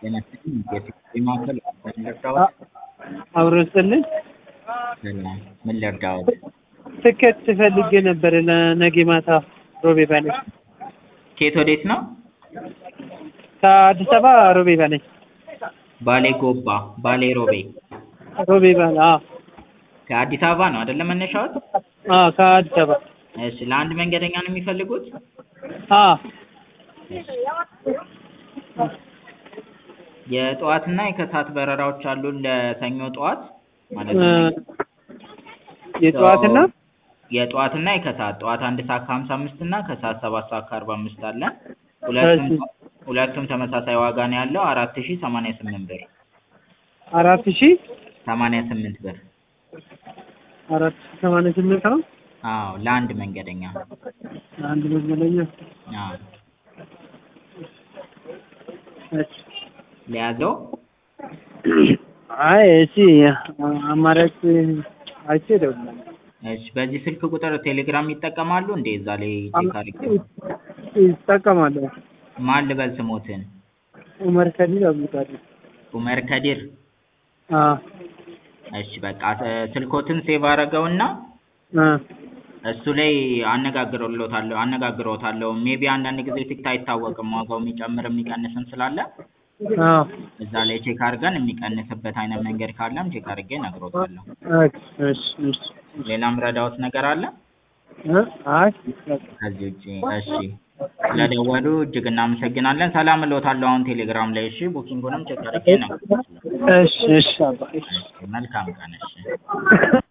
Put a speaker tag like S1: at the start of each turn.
S1: ጤና ይስጥልኝ የቴሌ ማዕከል ምን ልርዳዎት?
S2: አብሮ ይስጥልኝ።
S1: ሰላም ምን ልርዳዎት?
S2: ትኬት ፈልጌ ነበር ለነገ ማታ ሮቤ ባሌ
S1: ከየት ወዴት ነው?
S2: ከአዲስ አበባ ሮቤ ባሌ
S1: ባሌ ጎባ ባሌ ሮቤ
S2: ሮቤ ባሌ አዎ
S1: ከአዲስ አበባ ነው አይደለ መነሻዎት?
S2: አዎ ከአዲስ አበባ
S1: እሺ ለአንድ መንገደኛ ነው የሚፈልጉት?
S2: አዎ
S1: የጠዋትና የከሰዓት በረራዎች አሉን ለሰኞ ጠዋት ማለት ነው።
S2: የጠዋትና
S1: የጠዋትና የከሰዓት ጠዋት አንድ ሰዓት ከሀምሳ አምስት እና ከሰዓት ሰባት ሰዓት ከአርባ አምስት አለን። ሁለቱም ሁለቱም ተመሳሳይ ዋጋ ነው ያለው አራት ሺህ ሰማንያ ስምንት ብር
S2: አራት ሺህ
S1: ሰማንያ ስምንት ብር
S2: አራት ሺህ ሰማንያ ስምንት ነው
S1: አዎ ለአንድ መንገደኛ
S2: አንድ መመለኛ
S1: አዎ
S2: እሺ
S1: ለያዘው
S2: አይ እሺ አማራጭ አይቼ እደውላለሁ።
S1: እሺ በዚህ ስልክ ቁጥር ቴሌግራም ይጠቀማሉ እንዴ? እዛ ላይ ቼክ አድርጌ
S2: ይጠቀማለሁ።
S1: ማን ልበል ስሞትን?
S2: ኡመር ከዲር አብዱልቃድር
S1: ኡመር ከዲር
S2: አዎ
S1: እሺ በቃ ስልኮትን ሴቭ አደረገውና
S2: አ
S1: እሱ ላይ አነጋግረውታለሁ አነጋግረውታለሁ ሜቢ አንዳንድ ጊዜ ቲክት አይታወቅም ዋጋው የሚጨምር የሚቀንስም ስላለ
S2: አዎ
S1: እዛ ላይ ቼክ አድርገን የሚቀንስበት አይነት መንገድ ካለም ቼክ አድርጌ እነግሮታለሁ።
S2: እሺ እሺ
S1: ሌላም ረዳዎት ነገር አለ?
S2: እ አይ
S1: ከዚህ ውጪ እሺ ስለደወሉ እጅግ እናመሰግናለን። ሰላም እልዎታለሁ አሁን ቴሌግራም ላይ እሺ ቡኪንጉንም ቼክ አድርጌ እነግሮታለሁ።
S2: እሺ እሺ አባ እሺ
S1: መልካም ቀን እሺ